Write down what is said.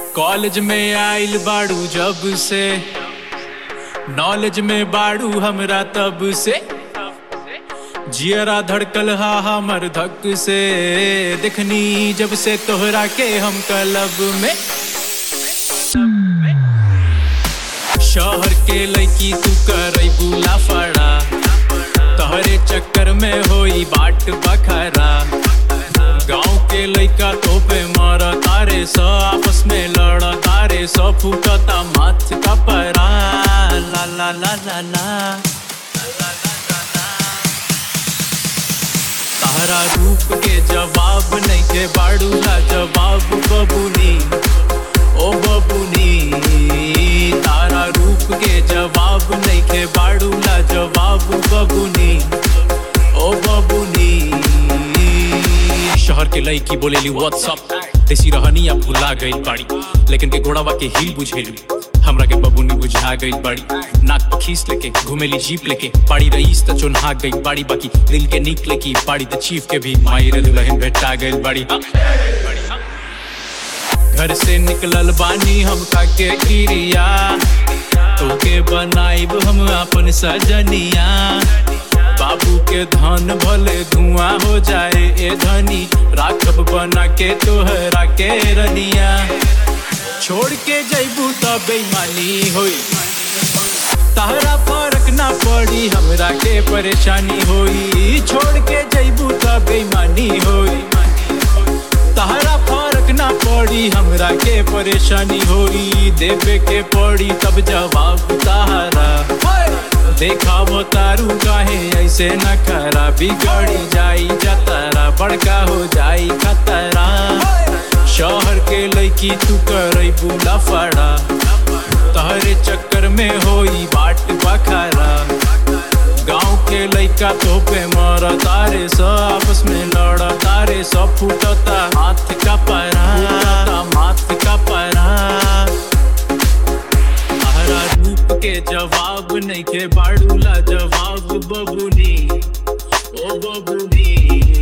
College में आइल बाड़ू जब से नॉलेज में बाड़ू हमरा तब से जियरा धड़कल हा हमर धक से देखनी जब से तोहरा के हम क्लब में शहर के लड़की तू करई बुला फड़ा तोहरे चक्कर में होई बाट बखरा गांव के लइका तो पे मार तारे स आपस में लड़ तारे स फूटता माथ का परा ला ला ला ला ला तारा रूप के जवाब नहीं के बाड़ू ला जवाब बबुनी ओ बबुनी तारा रूप के जवाब नहीं के बाड़ू ला जवाब बबुनी ओ बबुनी शहर के लड़की बोलेली व्हाट्सअप देसी रहनी अब भुला गई बाड़ी लेकिन के घोड़ावा के हिल बुझेलू हमरा के बबुनी बुझा गई बाड़ी नाक पर खींच लेके घुमेली जीप लेके पाड़ी रईस त चुनहा गई बाड़ी बाकी दिल के निकले की पाड़ी त चीफ के भी माई रे दुल्हन भेटा गई बाड़ी हाँ। घर से निकलल बानी हम खाके क्रिया तोके बनाइब हम अपन सजनिया बाबू के धन भले धुआं हो जाए ए धनी राखब बना के तोहरा के रनिया छोड़ के जैबू त बेईमानी होई तहरा फर्क ना पड़ी हमरा के परेशानी होई छोड़ के जैबू त बेईमानी होई तहरा फर्क ना पड़ी हमरा के परेशानी होई देवे के पड़ी तब जवाब तहरा देखावो तारू काहे ऐसे न खरा बिगड़ी जाई जतरा बड़का हो जाई खतरा शहर के लड़की तू करई बुला फड़ा तहरे चक्कर में होई बाट बखरा गांव के लइका तो पे मर तारे स आपस में लड़ तारे स फूटता हाथ का परा फूटता माथ का परा तारा रूप के जवाब नहीं के बाड़ूला जवाब बबुनी ओ बबुनी